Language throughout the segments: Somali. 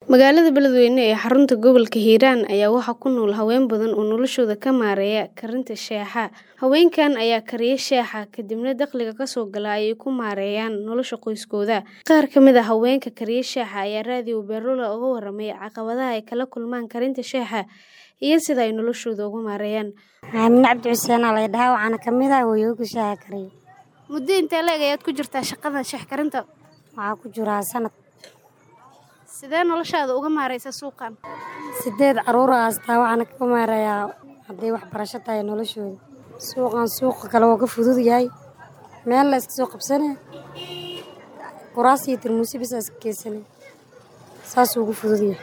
Magaalada Beledweyne ee xarunta gobolka Hiiraan ayaa waxaa ku nool haween badan oo noloshooda ka maareeya karinta shaaha. Haweenkan ayaa kariya shaaha kadibna dakhliga ka soo gala ayay ku maareeyaan nolosha qoyskooda. Qaar ka mid ah haweenka kariya shaaha ayaa raadiyo Beerlula uga warramay caqabadaha ay kala kulmaan karinta shaaha iyo sida ay noloshooda uga maareeyaan. Aamin Cabdi Xuseen aa la dhahaa waxaana ka mid ah hooyooyinka shaaha kariya. Muddo intee le'eg ayaad ku jirtaa shaqada shaah karinta? Waxaa ku jira sanad Sidee noloshaada uga maareysaa suuqan? sideed caruur ah haystaa waxaana ka maareeyaa hadday waxbarasho tahay noloshooda. Suuqan suuqa kale wuu ka fudud yahay. Meel la iska soo qabsanaya. Kuraas iyo tarmuusyo bis aa iska keensanaya. Saas uu ugu fudud yahay.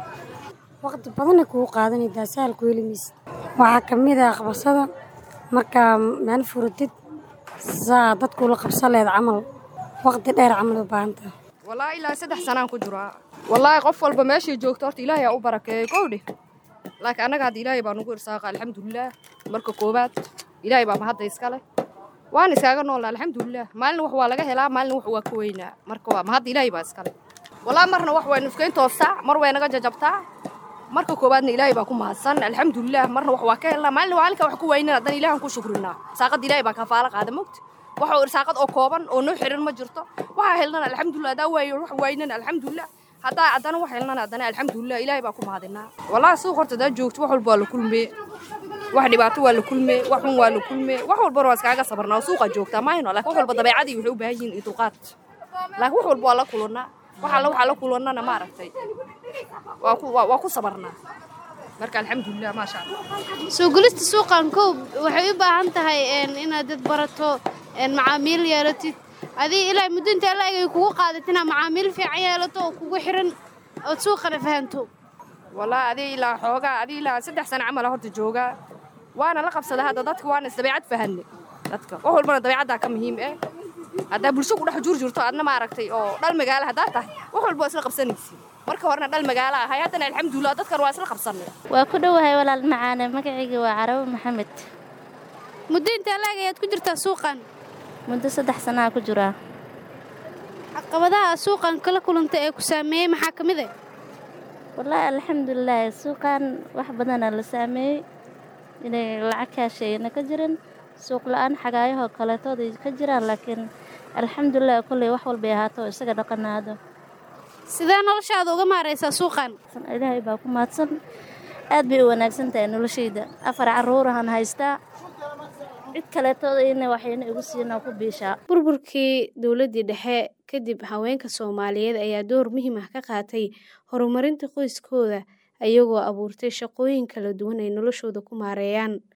Waqti badan ay kugu qaadanaysaa sahal ku heli maysid. Waxaa ka mid ah qabashada markaa meel furatid saa dadku ula qabsan lahayd camal waqti dheer camal u baahan tahay. wallaahi ilaa saddex sanaan ku jiraa wallaahi qof walba meeshii joogto horta ilaahay aa u barakeeyo kowdhe laakiin annaga hadda ilaahay baa nugu irsaaqa alxamdulilaah marka koowaad ilaahay baa mahadda iska leh waan iskaaga noolna alxamdulilaah maalin wax waa laga helaa maalin wax waa ka weynaa marka waa mahadda ilaahay baa iska leh wallaahi marna wax way nufkayn toostaa mar way naga jajabtaa marka koowaadna ilaahay baa ku mahadsan alxamdulilaah marna wax waa ka helnaa maalin maalinka wax ku weynan haddana ilaahan ku shukrinaa saaqadda ilaahay baa kafaalo qaada mogta waxa uu irsaaqad oo kooban oo noo xiran ma jirto waxaa helnana alxamdulilah haddaa waayo wax waynana alxamdulilah haddaa haddana wax helnana haddana alxamdulilah ilaahay baa ku mahadinaa wallaahi suuq horta haddaa joogto wax walba waa la kulmee wax dhibaato waa la kulmee wax xun waa la kulmee wax walbana waa iskaaga sabarnaa oo suuqaa joogtaa maayno laakiin wax walba dabeecadii waxay u baahan yihiin iyo dulqaad laakiin wax walba waa la kulannaa wax alla waxaa la kulannana ma aragtay waa ku waa waa ku sabarnaa marka alxamdulilah maasha allah Soo gulista suuqan koob waxay u baahan tahay een, inaad dad barato een, macaamiil yeelatid adii ilaa muddo intee la-eg ay kugu qaadat inaad macaamiil fiican yeelato oo kugu xiran ood suuqana fahanto wallaahi adii ilaa xoogaa adii ilaa saddex sano camal horta joogaa waana la qabsadaa hadda dadka waana is dabeecad fahanne dadka wax walbana dabeecaddaa ka muhiim eh haddaa bulsho ku dhex jur jirto adna maaragtay oo dhal magaalo haddaa tahay wax walba waa isla qabsanaysi marka horena dhal magaalo ahay haddana alxamdulilah dadkan waa isla qabsanay waa ku dhowahay walaal macaane magacayga waa carabo maxamed muddo intee la-eg ayaad ku jirtaa suuqan muddo saddex sanaa ku jiraa caqabadaha suuqan kala kulanta ee ku saameeyey maxaa ka mid ah wallaahi alxamdulilah suuqan wax badanaa la saameeyey inay lacag kaashayna ka jirin suuq la-aan xagaayahoo kaleetooda ka jiraan laakiin alxamdulilah kolley wax walbay ahaato oo isaga dhaqanaado sidee noloshaada uga maareysaa suuqan ilaahay baa ku mahadsan aad bay u wanaagsan tahay noloshayda afar caruurahan haystaa cid kaleetooda ina waxayna igu siinaa ku biishaa burburkii dowladdii dhexe kadib haweenka soomaaliyeed ayaa door muhiim ah ka qaatay horumarinta qoyskooda ayagoo abuurtay shaqooyin kala duwan ay noloshooda ku maareeyaan